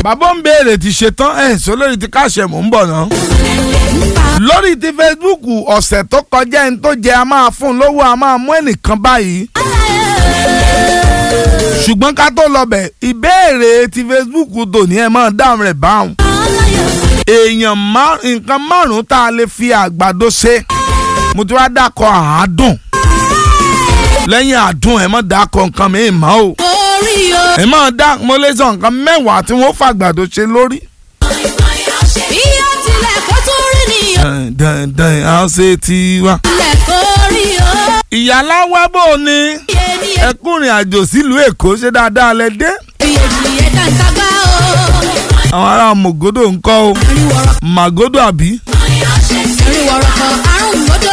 bàbá ń béèrè ti ṣetán ẹ̀ sọ lórí ti káṣẹ mò ń bọ̀ náà. lórí ti Facebook ọ̀sẹ̀ tó kọjá ẹni tó jẹ a máa fún un lówó a máa mú ẹnìkan báyìí. ṣùgbọ́n ká tó lọ bẹ̀ ìbéèrè ti Facebook tòní ẹ̀ máa dáhùn rẹ̀ báwọn. èèyàn nǹkan márùn-ún tá a lè fi àgbàdo ṣe mo ti wá dákọ̀ àádùn lẹ́yìn àdùn ẹ̀ mọ̀ dákọ̀ nǹkan mi mọ́ o ẹ̀ mọ̀ dá mo lè sọ nǹkan mẹ́wàá tí wọ́n fàgbàdo ṣe lórí. bí ó tilẹ̀ kó tún rí nìyẹn. dandan a ṣe ti wá. tilẹ̀ kó rí o. ìyálà wá bò ní iye ni ẹ ẹkùnrin àjò sílùú èkó ṣe dáadáa lẹ dé. iye ni ẹ dáńtà gbá o. àwọn ará mògódò ń kọ́ o eriwọ̀rọ̀ màgódò àbí. eriwọ̀rọ̀ kan àrùn gbọ́dọ̀.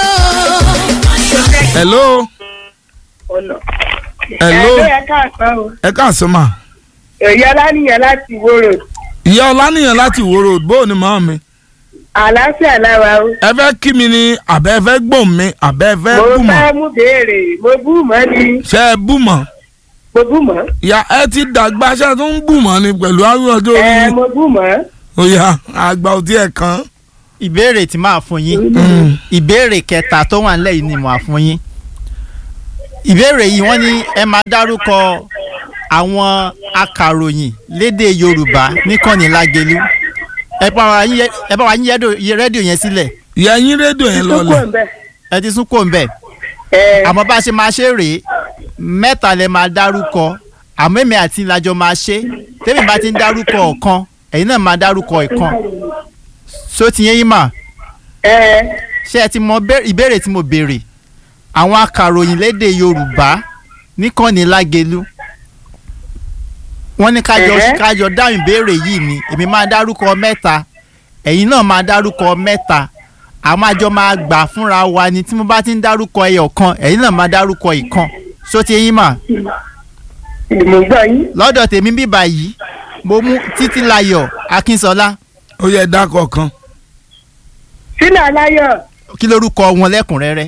hello ọ̀nà. hello ẹ̀ẹ́dọ́ ẹ káàsán o. ẹ káàsán mà. èyí ọlánìyàn láti Ìwó road. ìyá ọlánìyàn láti Ìwó road bóò ni màá mi. àlàáfíà lára o. ẹ fẹ́ kí mi ni àbẹ́ ẹ fẹ́ gbọ̀n mi àbẹ́ ẹ fẹ́ mo bù mọ́. fẹ́ mú béèrè mo bú mọ́ ni ṣé ẹ bù mọ́. mo bú mọ́. ìyá ẹ ti dàgbà ṣé ẹ tún ń bù mọ́ ni pẹ̀lú àwọn ọjọ́ orí ẹ yín. mo bú mọ́. ó yá àgbà ò tí ẹ̀ kàn. ìbéèrè tí máa fún yín ìbéèrè kẹta tó wà nílẹ̀ yìí ni màá fún yín ìbéèrè yìí wọ́n ní ẹ máa dárúkọ àwọn akàròyìn lédè Yorùbá níkànnì Lágelú ẹ bá wa yín ẹ bá wa yín yẹ́dò- yẹ rédíò yẹn sílẹ̀ ìyá yín rédíò yẹn tó kù lọlẹ̀. ń bẹ̀. ẹ ti sún kò ń bẹ̀ ẹ àmọ́ bá a ṣe máa ṣe rèé mẹ́ta lẹ máa dárúkọ àmọ́ èmi àti ìlàjọ máa ṣe tẹ́mi bá ti ń dárúkọ ọ̀kan ẹ̀yin náà máa dárúkọ ìkan só ti yẹn yín mà ẹ ṣé ẹ ti mọ bẹ́- ìbéèrè tí mo béèrè àwọn akàròyìn lédè Yorùbá níkànnì Lágelú wọ́n ní kájọ Ẹ̀hẹ́. kájọ dáhùn ìbéèrè yìí ni èmi máa dárúkọ mẹ́ta ẹ̀yin náà máa dárúkọ mẹ́ta àwọn àjọ máa gbà fúnra wa ni tí mo bá ti ń dárúkọ ẹyọ kan ẹ̀yin náà máa dárúkọ ìkan ṣó ti yín mà mo gbọ́ yín. lọ́dọ̀ tèmi bíbà yìí mo mú Títílayọ̀ Akínsọlá ó yẹ dákọ̀ kan. sínú aláyọ̀ kí lórúkọ wọn lẹ́kùnrẹ́rẹ́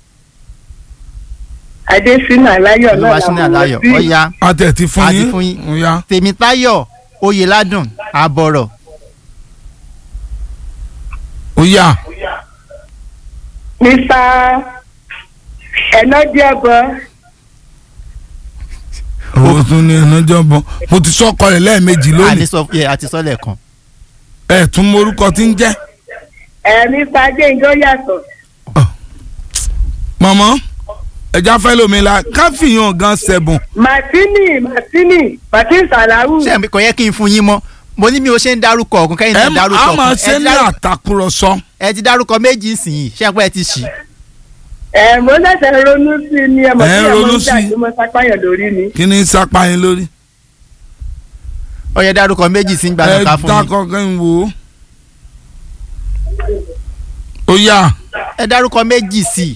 adé sínú aláyọ̀ náà Olúwaṣínà làwọn Aláyọ̀ sí. ọ̀ya a tẹ̀ ti fún A ti yín. fún yín. ó yá. Tèmítáyọ̀ Oyèládùn Àbọ̀rọ̀ ó yá. mr ẹnọdíọbọ owó tún ní ẹnájọ́ bọ̀ mo ti sọ́kọ rẹ̀ lẹ́ẹ̀mejì lónìí. àníṣọ yẹ àti sọ́lẹ̀ kan ẹ̀ tún mọ orúkọ tí ń jẹ́. ẹ mr gbẹngàn ó yàtọ̀ mọ̀mọ́ ẹja fẹ́ lómi la káfíyàn gan sẹ̀bùn. martini martini martin salawu ṣé ẹ̀ kò yẹ kí n fún yín mọ́ mo ní mi ò ṣe ń dárúkọ ọ̀gùn kẹ́yìn ẹ náà dárúkọ á máa ọ̀kan. ṣe Ẹ ti ní dárú- àtàkùrọ̀sọ. ẹ ti dárúkọ méjì nsìnyí ṣé ẹ pé ẹ ti ṣì ẹ mo ṣẹ̀ṣẹ̀ ronú sí i ní ẹmọ Ẹ tí ronú ẹmọ sí ń i. jà tó mọ sápáyàn lórí ni. kí ni sápá yín lórí. ó yẹ dárúkọ méjì sí gbàgbọ́ ẹ ká fún yín dákọ̀ kẹ́ ń wò ó. ó yá ẹ dárúkọ méjì sí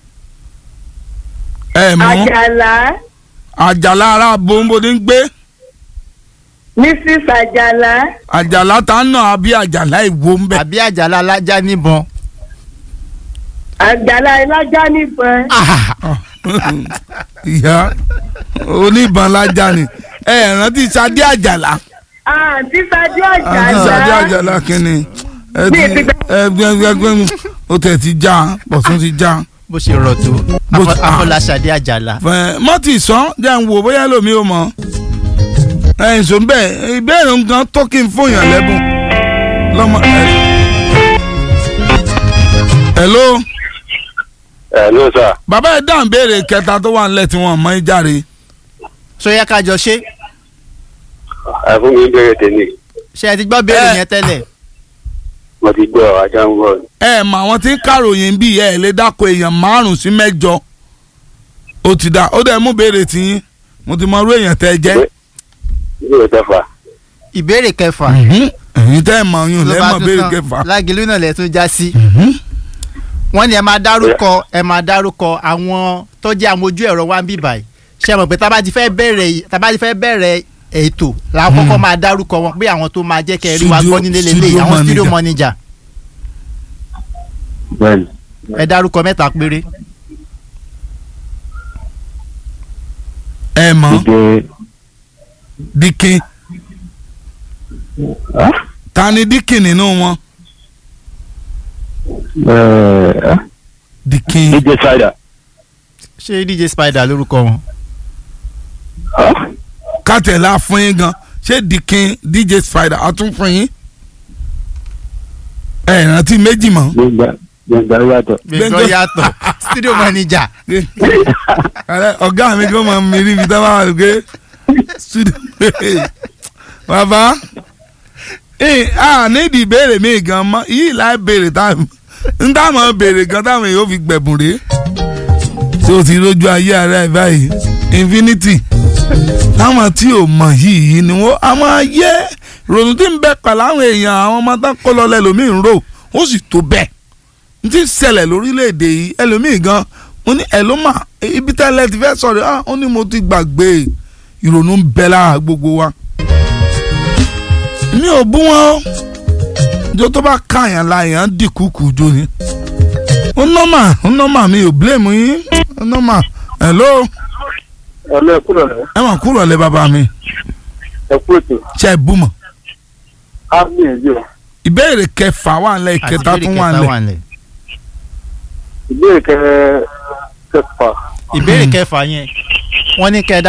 ẹ mú àjàlá àjàlá ara bòńbòdì ń gbé mrs àjàlá àjàlá tá ń nà àbí àjàlá ìwo ń bẹ. àbí àjàlá alájà níbọn àjàlá ilájà níbọn ìyá oníbọn lájà ni ẹ rántí sadé àjàlá. àǹtí sadé àti sadé àjàlá àjàlá kínní ẹ Bí ti ti gbẹ- ẹ gbẹgbẹgbẹ ó tẹ̀ ti já pọ̀tún ti já. bó ṣe rọ̀ tó Bó Afọ- ti- Afọláṣadé àjàlá Fẹ́- mọ́tì sàn jẹ́ ń wò bóyá lómi ò mọ̀ ẹ̀yìn sọ bẹ́ẹ̀ ìbéèrè nǹkan tó kí n fún yàn lẹ́bùn lọ́mọ. hello ẹ ló sà bàbá ẹ̀ dáhùn béèrè kẹta tó wà nílẹ̀ tí wọ́n mọ ìjáre ṣó yẹ ká jọ ṣe ẹ fún mi bẹ̀rẹ̀ tèmi ṣé ẹ ti gbọ́ béèrè Ẹ- yẹn tẹ́lẹ̀ mo ti gbọ́ ajá ń bọ̀ ẹ mọ àwọn tí ń kàròyìn bí ẹ lè dáko èèyàn márùn sí mẹ́jọ ó ti dá ó dẹ̀ mú béèrè tiyín mo ti mọ irú èèyàn tẹ́ ẹ jẹ́ ilé ìtẹ́fà ìbéèrè kẹfà ẹ̀yin tẹ́ ẹ mọ oyún ló bá lẹ́mọ̀ tún béèrè tán. kẹfà. Lágelú náà lẹ tún já sí wọ́n ní ẹ máa dárúkọ ẹ máa dárúkọ àwọn tó jẹ́ àwọn ojú ẹ̀rọ wa ń bì báyìí ṣé ẹ mọ̀ pé tá bá ti fẹ́ bẹ̀rẹ̀ tá bá ti fẹ́ bẹ̀rẹ̀ ètò làwọn kọ́kọ́ máa dárúkọ wọn pé àwọn tó máa jẹ́ kẹ́ ẹ rí wa Studio- gbọ́ nílé studio lélẹ̀ àwọn studio manager. manager bẹ́ẹ̀ni ẹ dárúkọ mẹ́ta péré ẹ mọ ìdè dikin ta ni díkìn nínú wọn díkìn DJ Spider. ṣé dj spider lórúkọ wọn. kátẹ̀lá fún yín gan ṣé díkìn dj spider a tún fún yín ẹ rántí méjì mọ́ Gbẹ̀ngà Gbẹ̀ngà yàtọ̀. gbẹ̀ngàn Gbẹ̀ngàn- yàtọ̀ studio manager. Ààrẹ, ọ̀gá mi kò mọ̀ mi rí ibi tá a bá wà lókè studio bàbá ẹ à nídìí ìbéèrè mi gan mọ́ yìí láì béèrè táwọn ń táwọn béèrè gan táwọn èèyàn fi gbẹ̀bùn rèé tí o ti rójú ayé ara ẹ báyìí infinity táwọn tí ò mọ̀ yìí ni wọ́n a máa yẹ ronú tí ń bẹ pẹ̀lú àwọn èèyàn àwọn ọmọ tán kó lọ lẹ́lòmíì ń rò ó sì tó bẹ́ẹ̀ n ti ṣẹlẹ̀ lórílẹ̀‐èdè yìí ẹlòmíì gan mo ní ẹ̀ ló mà ibi tẹ́lẹ̀ ti fẹ́ sọ̀rọ̀ ah ó ní mo ti gbàgbé ìrònú ń bẹ lára gbogbo wa. mi ò bú wọn o ìjọ tó bá káyàn la èèyàn dìkú kù jò ní. ó nọ́mà ó nọ́mà mi ò blame yín ó nọ́mà hello Ọlọ́ ẹ̀kú lọ̀rẹ́. ẹ mà kúrò lẹ bàbá mi Ẹ̀kú ètò. ṣe é bú mọ́. Á gbìyànjú o. ìbéèrè kẹfà wà nílẹ̀ ìkẹta àti tún ìbéèrè wà kẹta nílẹ̀. wà nílẹ̀. Ìbéèrè kẹ kẹfà. ìbéèrè kẹfà yẹn wọ́n ní kẹ́ ẹ